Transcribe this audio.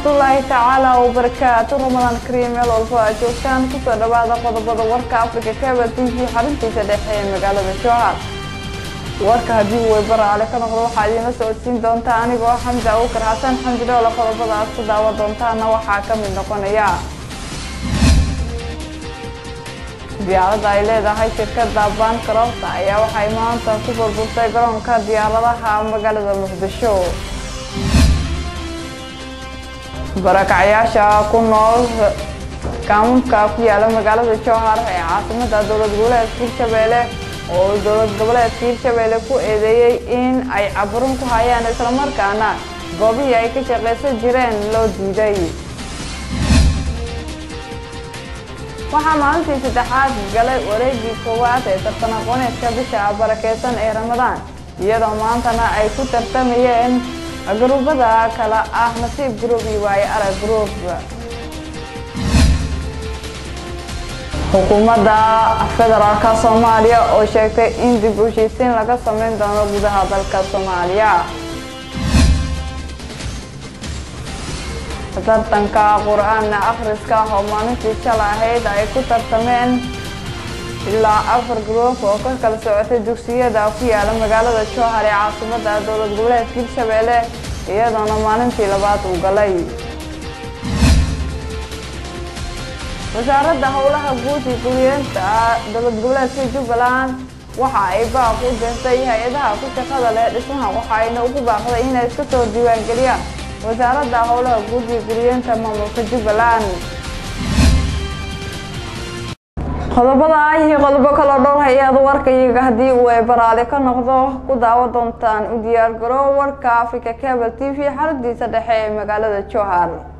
waraxmatullaahi tacaala wabarakaatu ramadaan kariim meel walbo aad joogtaan kusoo dhawaada qodobada warka africa cable t v xaruntiisa dhexe ee magaalada jowhar warka haddii uu weybaraale ka noqdo waxaa idiinla socodsiin doontaa anigoo xamdi abukar xasan xamdi dhowle qodobada aad ku daawa doontaana waxaa ka mid noqonaya diyaaradda ay leedahay shirkadda baankaroofta ayaa waxay maanta ku burburtay garoonka diyaaradaha magaalada muqdisho barakacyaasha ku nool kaamamka ku yaala magaalada jowhar ee caasimada dowlad goboleedka hirshabeelle oo dowlad goboleedka hirshabeelle ku eedeeyey in ay caburin ku hayaan islamarkaana goobihii ay ka shaqaysan jireen loo diiday waxaa maalintii saddexaad galay wareegii koowaad ee tartan aqooneedka bisha barakeysan ee ramadaan iyadoo maantana ay ku tartamayeen gruubada kale ah nasiib group iyo waaye arag group xukuumadda federaalka soomaaliya oo sheegtay in dib u heshiisiin laga sameyn doono gudaha dalka soomaaliya tartanka qur-aan akhriska oo maalintii shala ahayd ay ku tartameen ilaa afar gruub oo ka kala socotay dugsiyada ku yaala magaalada jowhar ee caasimada dowlad goboleedka hirshabeelle iyadoona maalintii labaad uu galay wasaaradda howlaha guud iyo guriyeenta dowlad goboleedka jubbaland waxa ay baaq u dirtay hay-adaha ku shaqada leh dhismaha waxayna ugu baaqday inay iska soo diiwaangeliyaan wasaaradda howlaha guud iyo guriyeenta maamulka jubbaland qodobada iyo qodobo kaloo dhowr hay-ada warka iyaga haddii uu ay baraale ka noqdo ku daawo doontaan u diyaar garoo warka africa cable t v xaradiisa dhexe ee magaalada jowhar